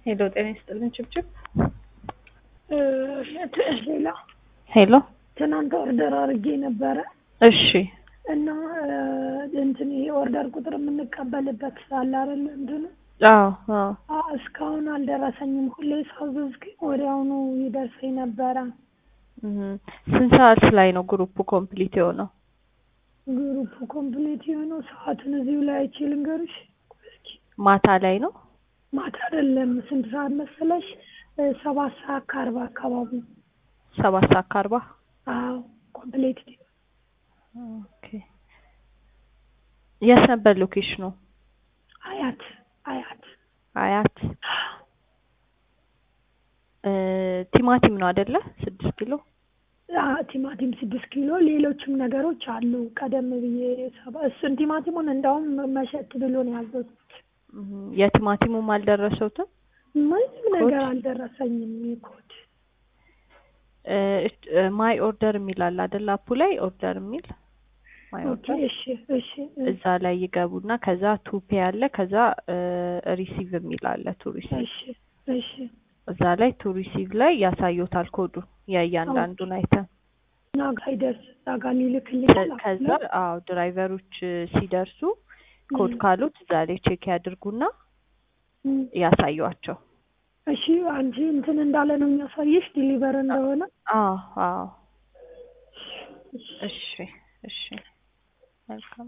ሄሎ ጤና ይስጥልን ችብችብ ሌላ ሄሎ ትናንት ኦርደር አድርጌ ነበረ እሺ እና እንትን ይሄ ኦርደር ቁጥር የምንቀበልበት አለ አይደል? እንትኑ አዎ አዎ አ እስካሁን አልደረሰኝም። ሁሌ ሳዘዝ ግን ወዲያውኑ ይደርሰኝ ነበረ። እም፣ ስንት ሰዓት ላይ ነው ግሩፑ ኮምፕሊት የሆነው? ግሩፕ ኮምፕሊት የሆነው ሰዓቱን እዚሁ ላይ አይቼ ልንገርሽ። እስኪ ማታ ላይ ነው? ማታ አይደለም። ስንት ሰዓት መሰለሽ? እ ሰባት ሰዓት ከአርባ አካባቢ። ሰባት ሰዓት ከአርባ አዎ ኮምፕሊት ኦኬ። የት ነበር ሎኬሽኑ? አያት አያት አያት እ ቲማቲም ነው አይደለ? ስድስት ኪሎ አ ቲማቲም ስድስት ኪሎ ሌሎችም ነገሮች አሉ። ቀደም ብዬ ሰባ እሱን ቲማቲሙን እንደውም መሸት ብሎ ነው ያዘዝኩት። እም፣ የቲማቲሙም አልደረሰውትም? ምንም ነገር አልደረሰኝም። ኮድ እ ማይ ኦርደር የሚል አለ አይደል? አፑ ላይ ኦርደር የሚል ማይ ኦኬ ኦርደር እሺ እሺ እዛ ላይ ይገቡና ከዛ ቱፔ አለ ከዛ ሪሲቭ የሚል አለ ቱ ሪሲቭ እሺ እሺ እዛ ላይ ቱ ሪሲቭ ላይ ያሳዩታል ኮዱ የእያንዳንዱን አይተም ናጋ ይደርስ ናጋ ሊልክልኛል። ከዛ አዎ ድራይቨሮች ሲደርሱ ኮድ እም፣ ካሉት እዛ ላይ ቼክ ያድርጉና እም። ያሳዩዋቸው። እሺ አንቺ እንትን እንዳለ ነው የሚያሳይሽ ዲሊቨር እንደሆነ። አዎ አዎ እሺ እሺ መልካም